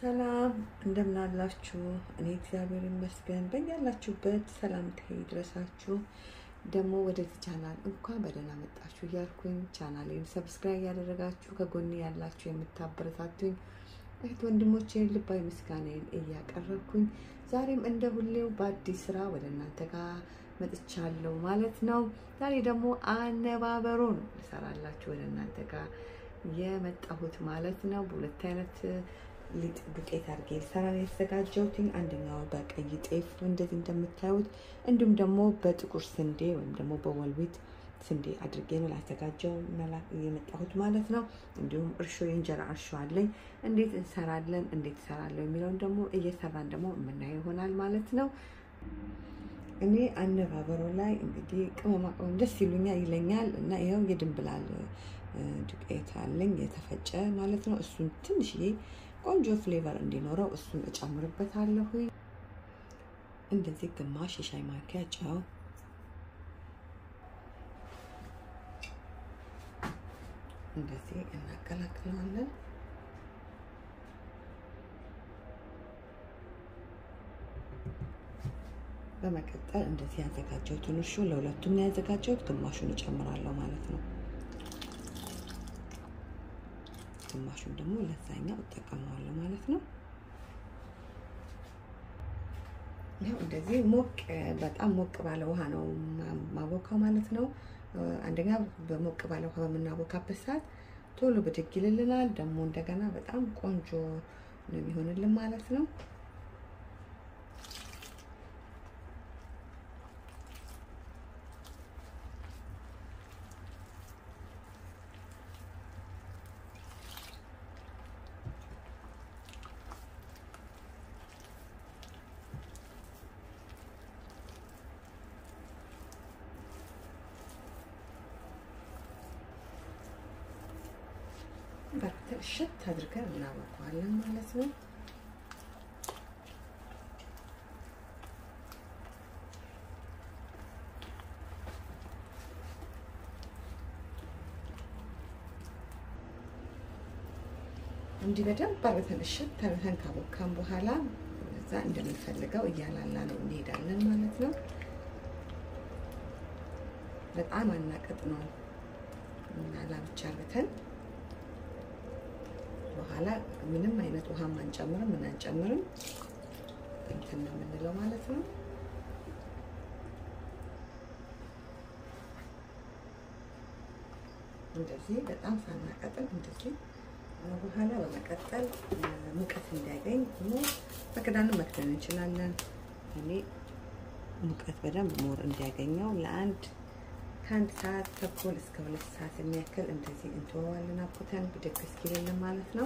ሰላም እንደምናላችሁ። እኔ እግዚአብሔር ይመስገን። በያላችሁበት ሰላምታ ይድረሳችሁ። ደግሞ ወደዚህ ቻናል እንኳን በደህና መጣችሁ እያልኩኝ ቻናሌን ሰብስክራይብ ያደረጋችሁ ከጎኔ ያላችሁ የምታበረታቱኝ እህት ወንድሞቼን ልባዊ ምስጋናዬን እያቀረብኩኝ ዛሬም እንደ ሁሌው በአዲስ ስራ ወደ እናንተ ጋር መጥቻለሁ ማለት ነው። ዛሬ ደግሞ አነባበሮ ነው ልሰራላችሁ ወደ እናንተ ጋር የመጣሁት ማለት ነው። በሁለት አይነት ሊጥ ዱቄት አድርጌ ልሰራ ነው የተዘጋጀሁትኝ። አንደኛው በቀይ ጤፍ እንደዚህ እንደምታዩት፣ እንዲሁም ደግሞ በጥቁር ስንዴ ወይም ደግሞ በወልዊት ስንዴ አድርጌ ነው ላዘጋጀው የመጣሁት ማለት ነው። እንዲሁም እርሾ የእንጀራ እርሾ አለኝ። እንዴት እንሰራለን እንዴት እሰራለሁ የሚለውን ደግሞ እየሰራን ደግሞ የምናየው ይሆናል ማለት ነው። እኔ አነባበሮ ላይ እንግዲህ ቅመማ ቅመም ደስ ይሉኛል ይለኛል እና ይኸው የድንብላል ዱቄት አለኝ የተፈጨ ማለት ነው። እሱን ትንሽዬ ቆንጆ ፍሌቨር እንዲኖረው እሱን እጨምርበታለሁ። እንደዚህ ግማሽ የሻይ ማንኪያ ጨው፣ እንደዚህ እናቀላቅለዋለን። በመቀጠል እንደዚህ ያዘጋጀሁትን እርሾ ለሁለቱም ነው ያዘጋጀሁት። ግማሹን እጨምራለሁ ማለት ነው። ግማሹን ደግሞ ለዛኛው እጠቀመዋለሁ ማለት ነው። ይኸው እንደዚህ ሞቅ በጣም ሞቅ ባለ ውሃ ነው ማቦካው ማለት ነው። አንደኛ በሞቅ ባለ ውሃ በምናቦካበት ሰዓት ቶሎ ብድግ ይልልናል። ደግሞ እንደገና በጣም ቆንጆ ነው የሚሆንልን ማለት ነው። በርተን እሸት አድርገን እናቦከዋለን ማለት ነው። እንዲህ በደንብ አርገን እሸት አርገን ካቦካን በኋላ እዛ እንደምንፈልገው እያላላ ነው እንሄዳለን ማለት ነው። በጣም አናቀጥ ነው እናላ ብቻ አርገን በኋላ ምንም አይነት ውሃም አንጨምርም ምን አንጨምርም እንትን ነው የምንለው ማለት ነው። እንደዚህ በጣም ሳናቀጥል እንደዚህ በኋላ በመቀጠል ሙቀት እንዲያገኝ ሆኖ በክዳንም መክደን እንችላለን። እኔ ሙቀት በደንብ ሞር እንዲያገኘው ለአንድ ከአንድ ሰዓት ተኩል እስከ ሁለት ሰዓት የሚያክል እንደዚህ እንተወዋለን። አብኩተን ብድግ እስኪልልን ማለት ነው።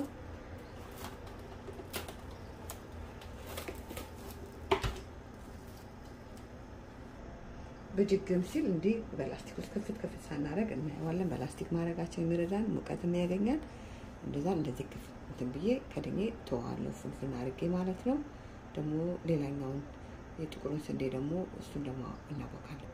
ብድግም ሲል እንዲህ በላስቲክ ውስጥ ክፍት ክፍት ሳናደርግ እናየዋለን። በላስቲክ ማድረጋችን የሚረዳን ሙቀትም ያገኛል። እንደዛ እንደዚህ ክፍት እንትን ብዬ ከድኜ ተዋለሁ ፍንፍን አድርጌ ማለት ነው። ደግሞ ሌላኛውን የጥቁሩን ስንዴ ደግሞ እሱን ደግሞ እናቦካለን።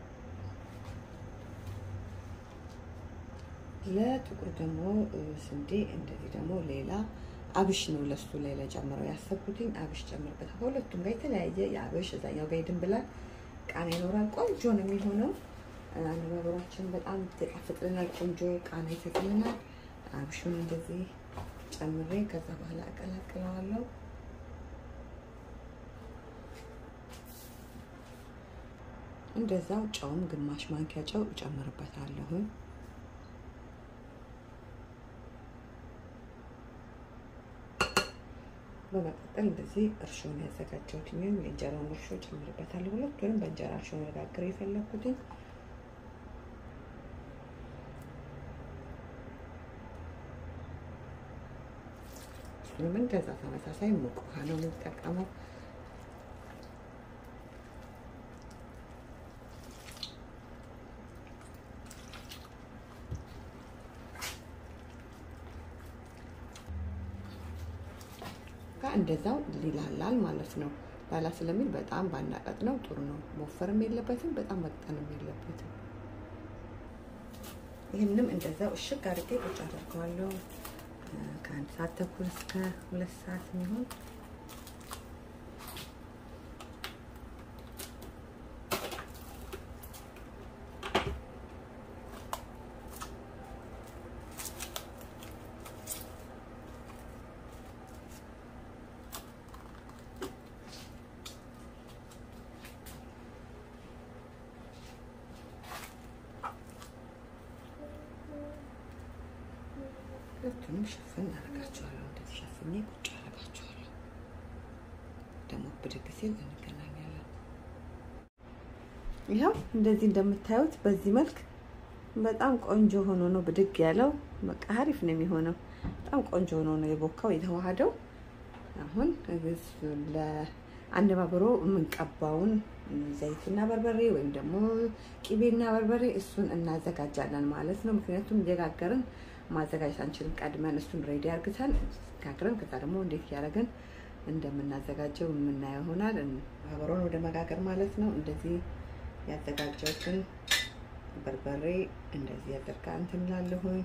ለጥቁር ደግሞ ስንዴ እንደዚህ ደግሞ ሌላ አብሽ ነው ለሱ ላይ ለጨምረው ያሰብኩትኝ አብሽ ጨምርበት። ከሁለቱም ጋር የተለያየ የአብሽ እዛኛው ጋር ይድንብላል ቃና ይኖራል። ቆንጆ ነው የሚሆነው። አነባበሯችን በጣም ይጣፍጥልናል። ቆንጆ ቃና ይሰጥልናል። አብሹን እንደዚህ ጨምሬ ከዛ በኋላ አቀላቅለዋለሁ። እንደዛው ጨውም ግማሽ ማንኪያ ጨው እጨምርበታለሁ። በመቀጠል እንደዚህ እርሾን ያዘጋጀሁት የእንጀራውን እርሾ ጨምርበታለሁ። ሁለቱንም በእንጀራ እርሾ መጋገር የፈለኩትኝ እሱንም እንደዛ ተመሳሳይ ሙቅ ውሃ ነው የምጠቀመው። እንደዛው ሊላላል ማለት ነው። ላላ ስለሚል በጣም ባናቀጥ ነው ጥሩ ነው። መወፈርም የለበትም በጣም መቅጠንም የለበትም። ይህንም እንደዛው እሽግ አድርጌ ቁጭ አደርገዋለሁ። ከአንድ ሰዓት ተኩል እስከ ሁለት ሰዓት የሚሆን ሁለቱንም ሽፍን አደርጋቸዋለሁ። እንደዚህ ሸፍኜ ቁጭ አደርጋቸዋለሁ። ደግሞ ብድግ ሲል እንገናኛለን። ይኸው እንደዚህ እንደምታዩት በዚህ መልክ በጣም ቆንጆ ሆኖ ነው ብድግ ያለው። በቃ አሪፍ ነው የሚሆነው። በጣም ቆንጆ ሆኖ ነው የቦካው የተዋሃደው። አሁን ለአነባበሮ የምንቀባውን ዘይትና በርበሬ ወይም ደግሞ ቂቤና በርበሬ እሱን እናዘጋጃለን ማለት ነው። ምክንያቱም እየጋገርን ማዘጋጀት አንችልም። ቀድመን እሱን ሬዲ አርግተን ጋግረን ከዛ ደግሞ እንዴት እያደረግን እንደምናዘጋጀው የምናየው ይሆናል። አበሮን ወደ መጋገር ማለት ነው። እንደዚህ ያዘጋጀሁትን በርበሬ እንደዚህ ያደርጋ እንትን እላለሁኝ።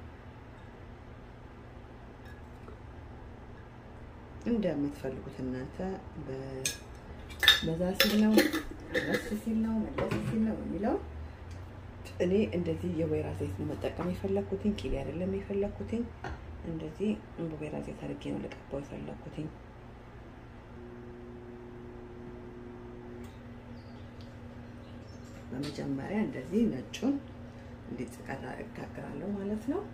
እንደምትፈልጉት እናንተ በዛ ሲል ነው ረስ ሲል ነው መለስ ሲል ነው የሚለው እኔ እንደዚህ የወይራ ዘይት ነው መጠቀም የፈለኩትኝ። ቂቤ አይደለም የፈለኩትኝ። እንደዚህ በወይራ ዘይት አድርጌ ነው ልቀባው የፈለኩትኝ። በመጀመሪያ እንደዚህ ነጩን እንዲጽቀራ እጋግራለሁ ማለት ነው።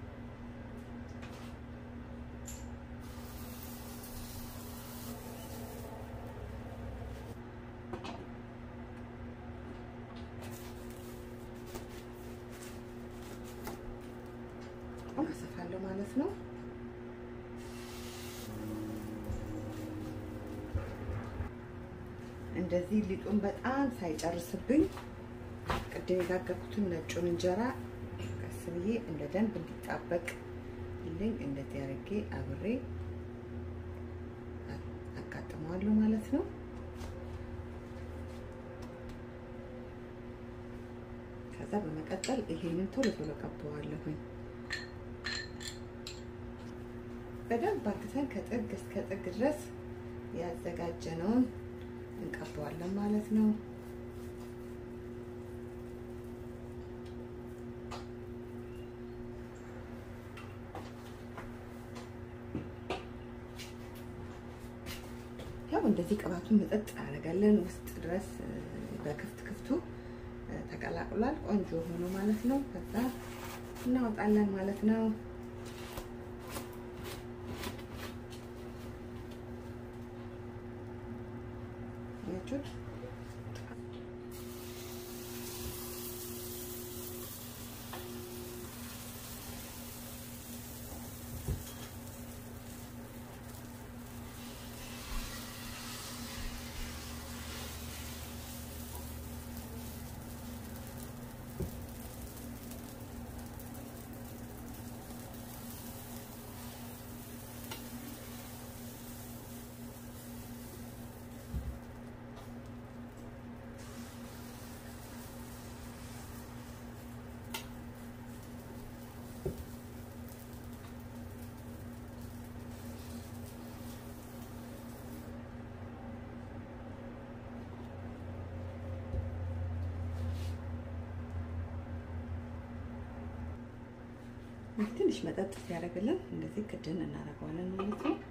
አሰፋለሁ ማለት ነው። እንደዚህ ሊጡን በጣም ሳይጨርስብኝ ቅድም የጋገርኩትን ነጩን እንጀራ ቀስ ብዬ እንደ ደንብ እንዲጣበቅ ልኝ እንደዚህ አድርጌ አብሬ አጋጥመዋለሁ ማለት ነው። ከዛ በመቀጠል ይሄንን ቶሎ ቶሎ ቀባዋለሁኝ። በደንብ አርግተን ከጥግ እስከ ጥግ ድረስ ያዘጋጀነውን እንቀባዋለን ማለት ነው። ያው እንደዚህ ቅባቱን መጠጥ አደርጋለን ውስጥ ድረስ በክፍት ክፍቱ ተቀላቅሏል። ቆንጆ ሆኖ ማለት ነው። ከዛ እናወጣለን ማለት ነው። ያችሁት ትንሽ መጠጥ ሲያደርግልን እንደዚህ ክድን እናደርገዋለን ማለት ነው።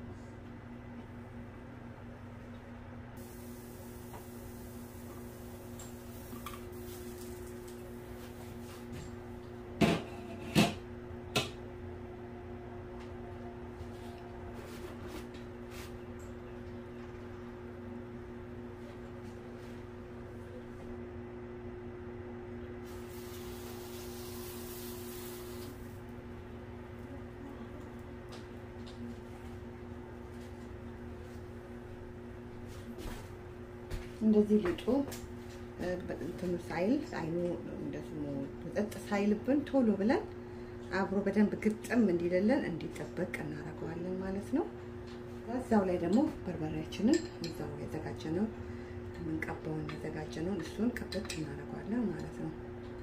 እንደዚህ ልጡ እንትኑ ሳይል አይኑ እንደዚህ መጠጥ ሳይልብን ቶሎ ብለን አብሮ በደንብ ግጥም እንዲልልን እንዲጠበቅ እናደርገዋለን ማለት ነው። እዛው ላይ ደግሞ በርበሬያችንን እዛው ያዘጋጀነው የምንቀባውን ያዘጋጀነውን እሱን ቅብጥ እናደርገዋለን ማለት ነው።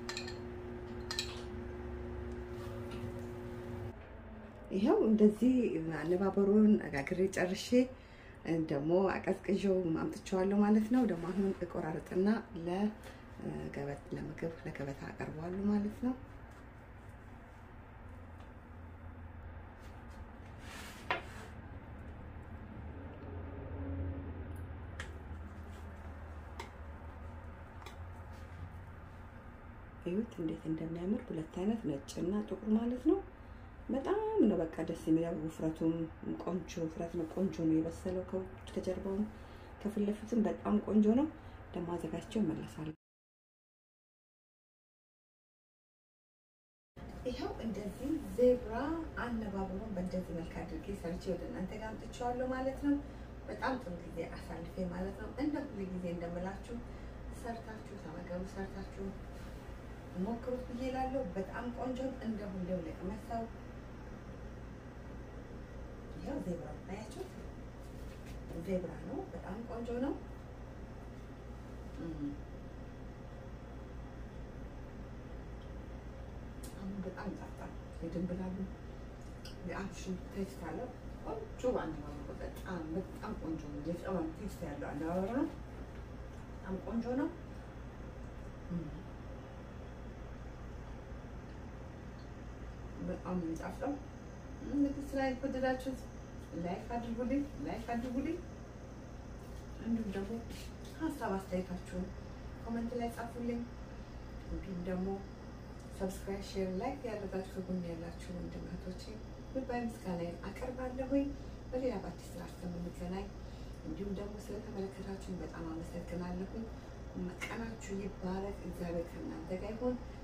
ይኸው እንደዚህ አነባበሩን አጋግሬ ጨርሼ ደግሞ አቀዝቅዤው አምጥቼዋለሁ ማለት ነው። ደግሞ አሁን እቆራርጥና ለገበት ለምግብ ለገበታ አቀርበዋለሁ ማለት ነው። እዩት እንዴት እንደሚያምር ሁለት አይነት ነጭና ጥቁር ማለት ነው። በጣም ነው በቃ ደስ የሚለው ውፍረቱም ቆንጆ ውፍረት ነው። ቆንጆ ነው የበሰለው ከጀርባውም ከፊት ለፊትም በጣም ቆንጆ ነው። ደግሞ አዘጋጅቸው እመለሳለሁ። ይኸው እንደዚህ ዜብራ አነባበሩን በእንደዚህ መልክ አድርጌ ሰርቼ ወደ እናንተ ጋር አምጥቼዋለሁ ማለት ነው። በጣም ጥሩ ጊዜ አሳልፌ ማለት ነው። እንደ ሁሉ ጊዜ እንደምላችሁ ሰርታችሁ ተመገቡ፣ ሰርታችሁ ሞክሩት ብዬ እላለሁ። በጣም ቆንጆ እንደ ሁሌው ለቅመሰው ይኸው ዜብራ አያችሁት? ዜብራ ነው። በጣም ቆንጆ ነው። አሁን በጣም ይጣፍጣል። የድንብላሉ የአብሽን ቴስት አለው። ቆንጆ አነባበሩ በጣም በጣም ቆንጆ ነው። የጨዋን ቴስት ያለው አነባበሩ ነው። በጣም ቆንጆ ነው። በጣም የሚጣፍጠው እንግዲህ ስራ የወደዳችሁት ላይክ አድርጉልኝ፣ ላይክ አድርጉልኝ። እንዲሁም ደግሞ ሀሳብ አስተያየታችሁን ኮመንት ላይ ጻፉልኝ። እንዲሁም ደግሞ ሰብስክራይብ፣ ሼር፣ ላይክ ያደረጋችሁ ከጎን ያላችሁ ወንድም እህቶቼ ጉባኤ ምስጋናዬን አቀርባለሁኝ። በሌላ በአዲስ ስራ እስከምንገናኝ እንዲሁም ደግሞ ስለተመለከታችሁን በጣም አመሰግናለሁኝ። ቀናችሁ ይባረክ። እግዚአብሔር ከእናንተ ጋር ይሁን።